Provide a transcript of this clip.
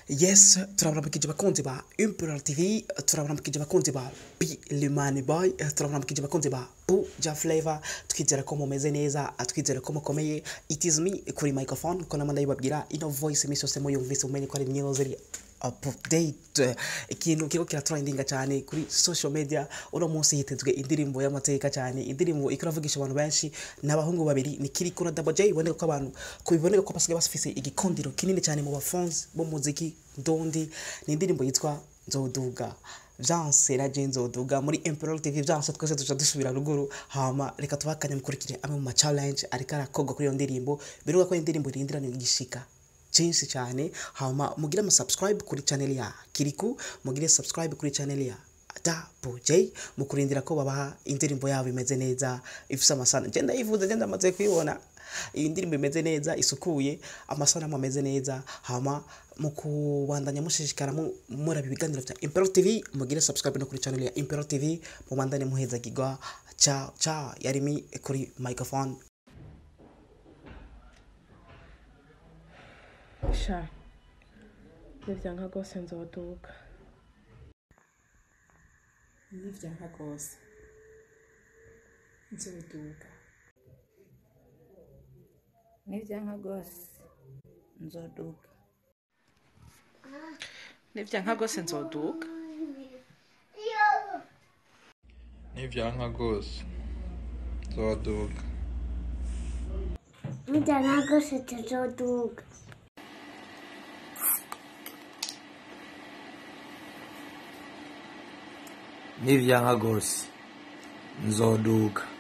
yes turaburamukije abakunzi ba imperial tv turaburamukije abakunzi ba b limani boy turaburamukije abakunzi ba buja flavor twizera ko mumeze neza twizera ko mukomeye it is me kuri microphone ko namanda yibabwira ino voice imisi yose muyumvise umenye ko ari news iri update ikintu kiriko kiratrendinga cyane kuri social media uno munsi hitezwe indirimbo y'amateka cyane indirimbo ikiravugisha abantu benshi n'abahungu babiri ni Kiriko na Double J iboneka ko abantu kubiboneka ko basigaye bafise igikondiro kinini cyane mu bafans b'umuziki ndondi ni indirimbo yitwa Nzoduga Vyanse na je Nzoduga muri Imperial TV Vyanse twese tuja dusubira ruguru hama reka tubakanye mukurikire amwe mu ma challenge ariko arakogwa kuri iyo ndirimbo biruka ko indirimbo irindirana igishika cyinshi cyane hama mugire ama subscribe kuri channel ya Kiriku mugire subscribe kuri channel ya Double J mukurindira ko babaha indirimbo yabo imeze neza ifise amasana je ndayivuze je ndamaze kuyibona iyi ndirimbo imeze neza isukuye amasanamu ameze neza hama mu kubandanya mushishikara mu- muraba ibiganiro bya Imperial TV mugire subscribe no kuri channel ya Imperial TV mubandane muhezagirwa ciao ciao yarimi kuri microphone sha nivyanka rwose nzoduga nivyanka rwose nzoduga nivyanka rwose nzoduga nivyanka rwose nzoduga nivyanka rwose nzoduga Nijana rwose tuzoduga nivyanka rwose nzoduga